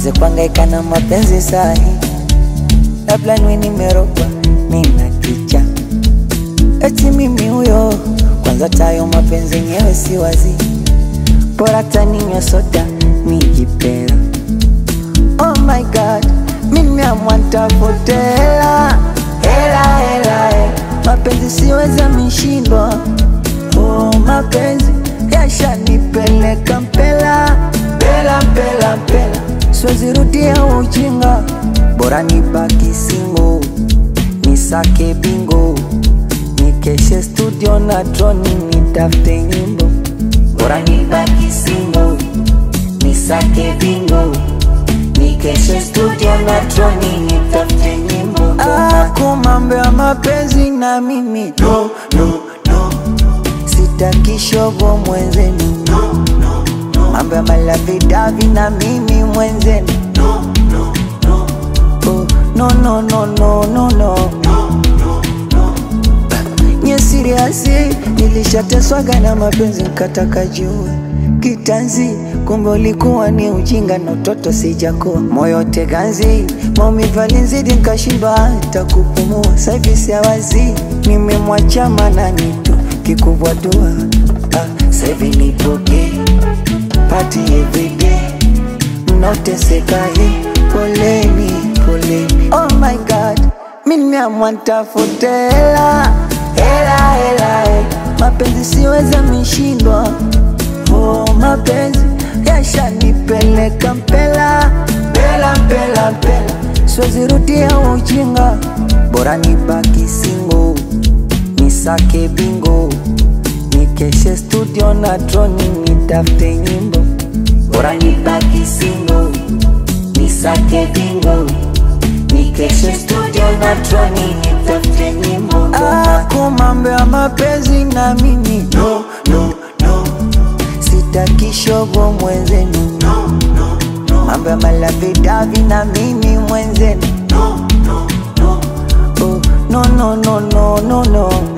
nianze kuhangaika na mapenzi sahi, labda niwe nimerogwa, nina kicha eti mimi huyo. Kwanza tayo mapenzi yenyewe si wazi, bora taninywa soda nijipera. Oh my god, mimi nimeamua nitafute hela hela hela, hela. mapenzi siweza mishindwa. Oh, mapenzi yashanipeleka mpela mpela mpela mpela, siwezi rudia ujinga, bora nibaki single, nisake bingo, nikeshe studio na droni, nitafute nyimbo, bora nibaki single, nisake bingo, nikeshe studio na droni, nitafute nyimbo. Ah, kumambo ya mapenzi na mimi no, no, no. Sitaki shogo mwenzenu no, no, no. Mambo ya malavidavi na mimi mwenzenu no, no, no. Oh, no, no, no, no, no, no. Nye siriasi nilishateswaga na mapenzi nkataka jua kitanzi, kumbe ulikuwa ni ujinga na utoto sijakoa moyo teganzi, maumivu alinizidi nkashindwa hata kupumua. Saivi siawazi nimemwacha manani tu kikubwa dua ah, saivi nipoke pati everyday mnaoteseka hii poleni poleni. Oh my god, mi nimeamua nitafute hela hela hela, hela. mapenzi siweza mishindwa Oh, mapenzi yashanipeleka mpela mpela mpela mpela, siwezi rudia ujinga, bora nibaki single, nisake bingo, nikeshe studio na droni, nitafute nyimbo, bora nibaki single, nisake bingo, nikeshe studio na droni, nitafute nyimbo. Ah, kumambo ya mapenzi na mimi no, no, no. Sitaki shogo mwenzenu no, no, no. Mambo ya malavidavi na mimi mwenzenu no, no, no. Oh, no, no, no, no, no, no.